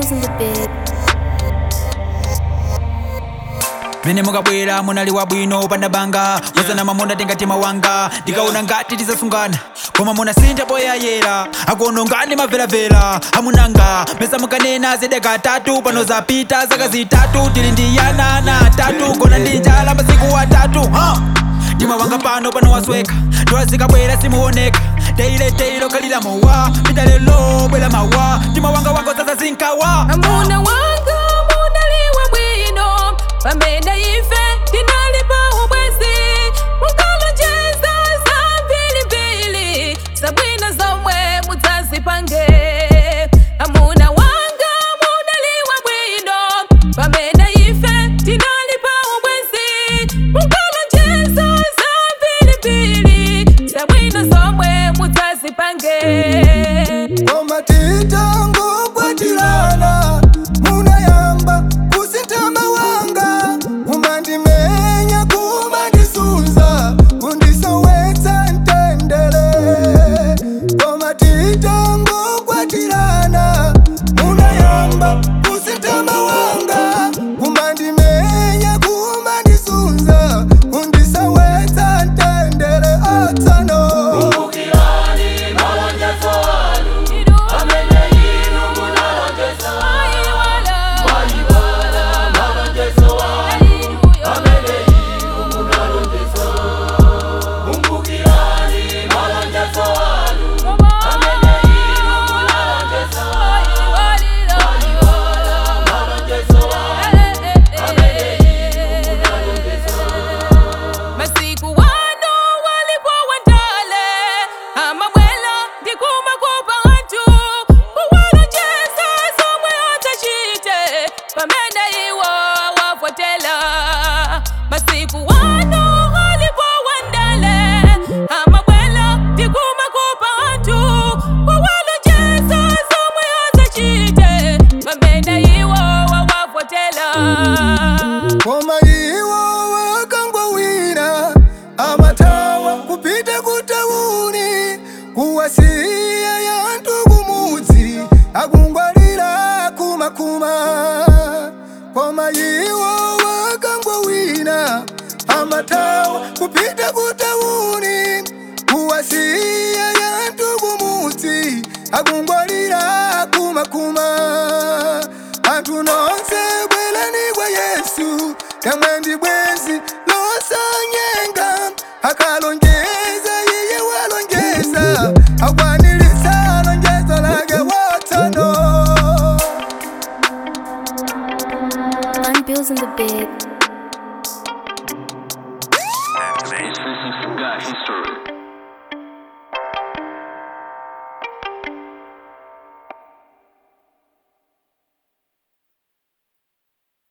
bills in the bed. mene mukabwera munaliwa bwino pandabanga wazana mamuna tingatima wanga ndikaona ngati tizasungana koma munasintha poyayera akuonongani mavelavela amunanga mesa mukanena zedeka atatu pano zapita zaka zitatu tili ndiyanana atatu kona ndi njala masiku atatu huh? mtima wanga pano pano wasweka ndola zikabwera simuoneka teile teilo kalila mowa pita lelo bwela mawa mtima wanga wanga sasa zinkawa amuna wanga munaliwa bwino pamene ife tinalipa ubwezi mukalonjeza za mbilimbili zabwino zomwe mudzazipange amuna wanga munaliwa bwino pamene ife tinalipa ubwezi mukalonjeza za mbilimbili zabwino zomwe mudzazipange Koma titango kwatilana munayamba kusintama wanga kumandimenya kumandisunza kundisowetsa ntendere Koma titango kwatilana munayamba kusintama wanga kumandimenya kumandisunza kundisowetsa ntendere atsano masiku wano walipo wandale amabwela ndikumakupa anthu kuwalonjeza zomwe atachite pamene iwo wavotela masiku wano walipo wandale amabwela ndikumakupa anthu kuwalonjeza zomwe atachite pamene iwo wavotela koma iwo wakangowina amatawa kupita kutauni kuwasiya yantu kumudzi akungwalira kumakuma koma iwo wakangowina amatawa kupita kutauni kuwasiya yantu kumudzi akungwalira kumakuma anthu nonse bwerani kwa yesu yamwe ndi bwenzi losanyenga akalonjeza iye walonjeza akwaniritsa lonjezo lake wotsano On bills in the bed.